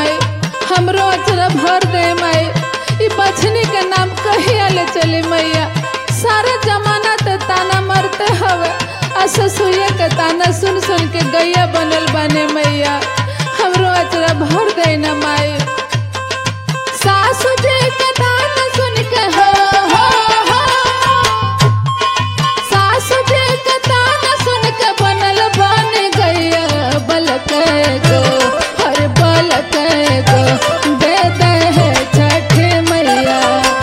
माई हमरो अचरा भर दे माई ई बछनी के नाम कहिया ले चली मैया सारा जमाना ते ताना मरते हवे आ ससुया के ताना सुन सुन के गैया बनल बने मैया हमरो अचरा भर दे ना माई सासु जी के ताना सुन के हो हो हो सासु जी के ताना सुन के बनल बन गैया बलक गो हर बलक गो दे दे है छठ मैया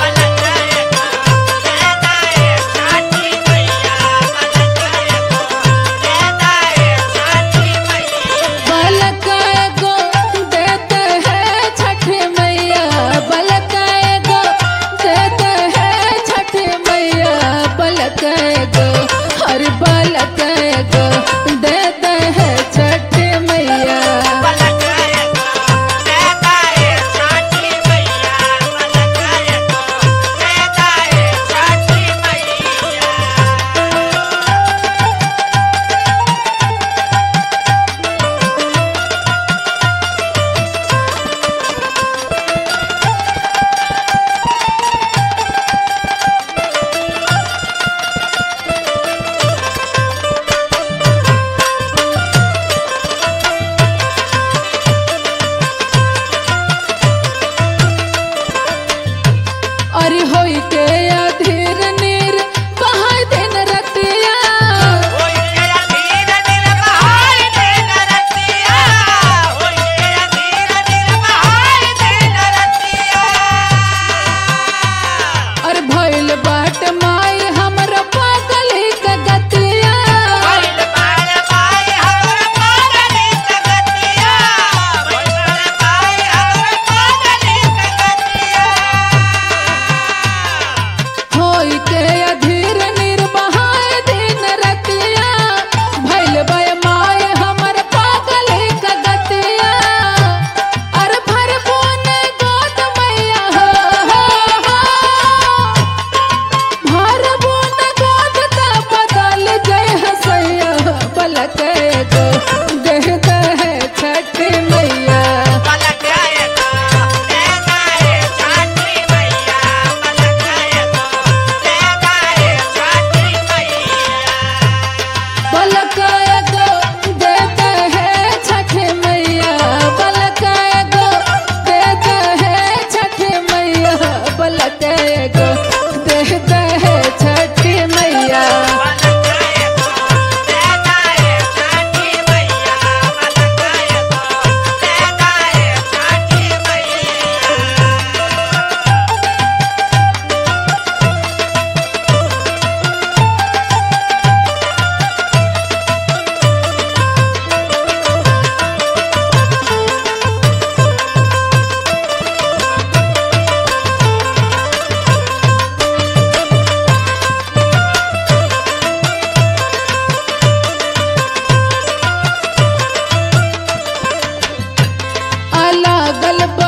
बलक गो देते हैं छठ मैया बलक गो देते हैं छठ मैया बलक गो हर बलक गो देते हैं छठ मैया अरे होई के अधीर नीर बहाय दिन रतिया और भइल बाट माई हमर पागल के गतिया होई के अधीर नीर बहाय दिन रतिया भइल बय माई हमर पागल के गतिया और भर बोन गोद मैया हो हो हो भर बोन गोद त बदल जय हसैया पलक गो देह है छठ मैया बलकाय गो देते हैं छठ मैया बलकाय गो देते हैं छठ मैया बलकाय गो देते हैं छठ मैया अलगल बा